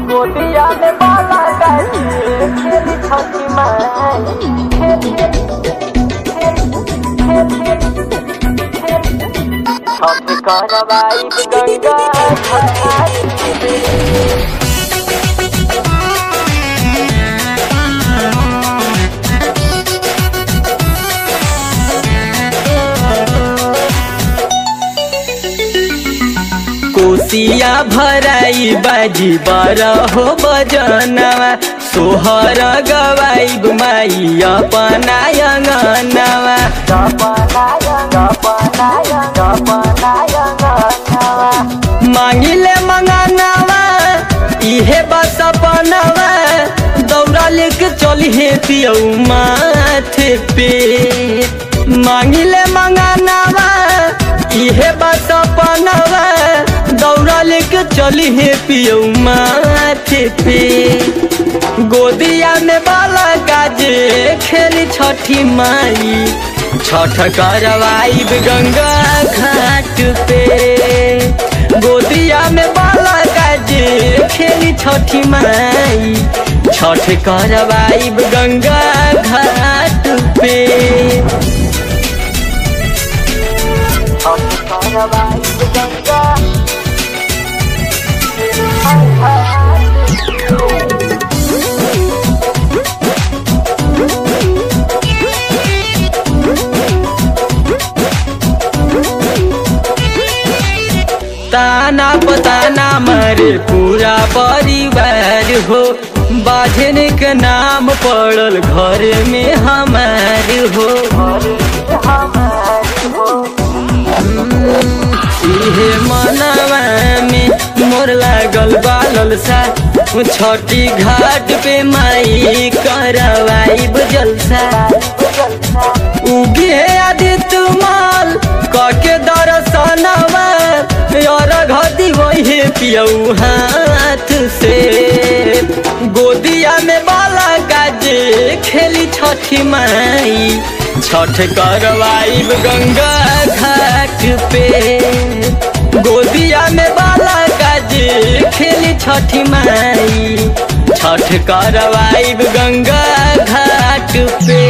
गोदिया में बाला गाजी खेली छठी माई खेल खेल खेल खेल खेल छठ करवाई गंगा घाटी में कोसिया भराई बाजी बारहो बजनवा सोहर गवाई माई अपना अंगनवा गपनाया गपनाया गपनाया गपनाया मांगिले मंगनवा इहे बस अपनवा दौड़ा लेके चलिए पियऊ माथे पे मांगिले मंगनवा इहे बस अपनवा दौड़ा लेके चलिए पियऊ माथे पे गोदिया में बाला गाजे खेली छठी माई छठ करवाई गंगा घाट पे गोदिया में बाला गाजे खेली छठी माई छठ करवाई गंगा घाट पे छठ करवाई गंगा ताना पताना मारे पूरा परिवार हो बाझन के नाम पड़ल घर में हमार हो इहे मनवा में मोर लागल बालल सा छठी घाट पे माई करवाई जलसा उगे आदित्य माल कके दर्शनवा और घदी वही पियऊ हाथ से गोदिया में बाला गाजे खेली छठी माई छठ करवाई गंगा घाट पे गोदिया में बाला गाजे खेली छठी माई छठ करवाई गंगा घाट पे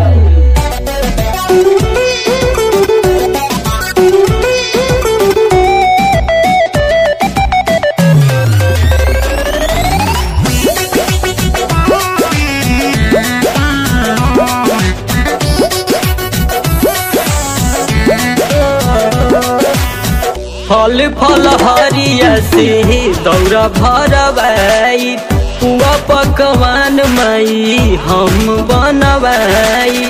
फल फल हरिया से दौरा भरवाई पुआ पकवान माई हम बनवाई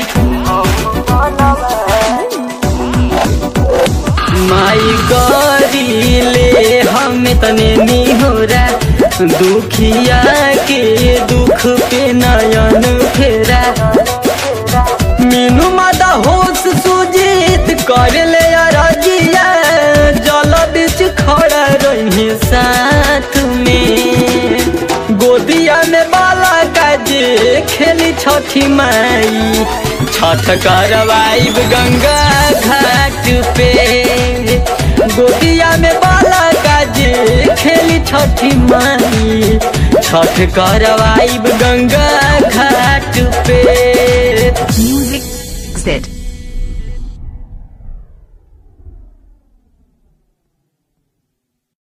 माई गरी ले हम तने निहोरा दुखिया के दुख पे नयन फेरा मीनू माता होश सुजीत कर ले अरजिया जल बीच खड़ा रही साथ में गोदिया में बाला काजे खेली छठी माई छठ करवाई गंगा घाट पे गोदिया में बाला काजे खेली छठी माई छठ करवाई गंगा घाट पे Music Z.